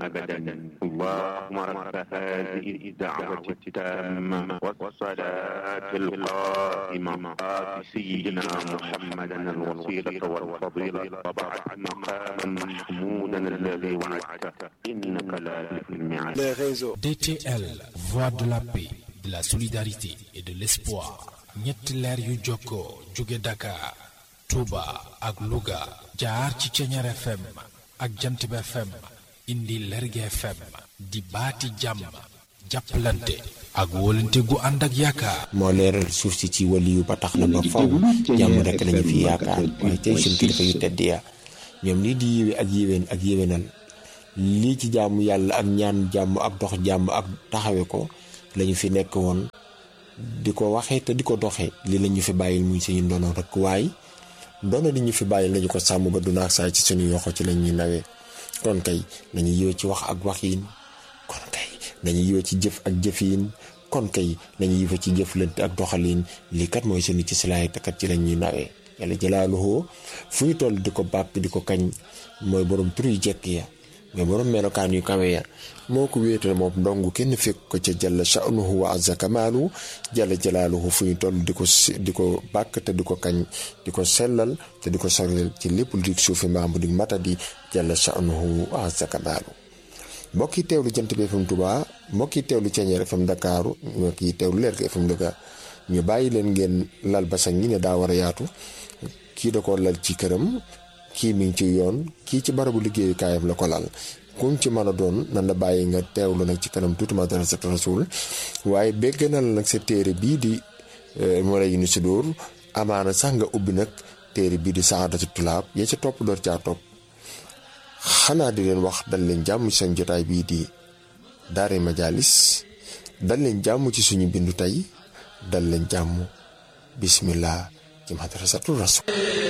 أبدا اللهم رب هذه الدعوة التامة والصلاة القائمة آت سيدنا محمدا الوسيلة والفضيلة وبعث مقاما محمودا الذي وعدته إنك لا تخلف الميعاد les réseaux. DTL, voix de la paix, de la solidarité et de l'espoir. ñetti leer yu jokkoo jóge Dakar, Touba ak Louga jaar ci Ceñeer FM ak Jantib FM indi Lerge FM di baati jàmm jàppalante ak wóolante gu ànd ak yaakaar. moo leeral suuf si ci waliyu ba tax na ba faw jàmm rek lañu fi yaakaar waaye tey suñ kilifa yu tedd ya ñoom lii di yiwe ak yéwén ak yéwénal lii ci jàmm yàlla ak ñaan jàmm ak dox jàmm ak taxawe ko lañu fi nekk woon di ko waxee te di ko doxee lii lañu fi bàyyil muy suñu ndono rek waaye ndono li ñu fi bàyyil nañu ko sàmm ba du naag saay ci suñu yoxo ci lañuy nawee kon kay nañu yiwe ci wax ak waxiin kon kay nañu yiwe ci jëf ak jëfiin kon kay nañu yiwe ci jëflante ak doxaliin lii kat mooy suñu ci silaay te kat ci lañuy nawee yàlla jëlaaluhu fu ñu toll di ko bàkk di ko kañ mooy borom tur yu jekk ya mais borom melokaan yu kawe ya moo ko wéetal moom ndong kenn fekk ko ca jalla sha'nuhu wa azza kamaalu jalla jalaaluhu fu ñu toll di ko di ko bàkk te di ko kañ di ko sellal te di ko soril ci lépp lu di suufi maamu di matadi jalla sha'nuhu wa azza kamaalu mbokk yi teewlu jant bi FM Touba mbokk yi teewlu Ceeñeer FM Dakaaru mbokk yi teewlu Leer gi FM Louga ñu bàyyi leen ngeen lal basang yi ne daa war a yaatu kii da ko lal ci këram kii mi ngi ci yoon kii ci barabu liggéeyukaayam la ko lal kuñ ci mën a doon nan la bàyyi nga teewlu nag ci kanam tuuti Madrasatu Rasul waaye bégg na la nag sa téere bii di moo lay ni si dóor amaana sax nga ubbi nag téere bii di saadatu tulaab ya ca topp door caa topp xanaa di leen wax dal leen jàmm ci seen jotaay bii di daare majalis dal leen jàmm ci suñu bindu tey dal leen jàmm bismillah ci Madrasatu Rasul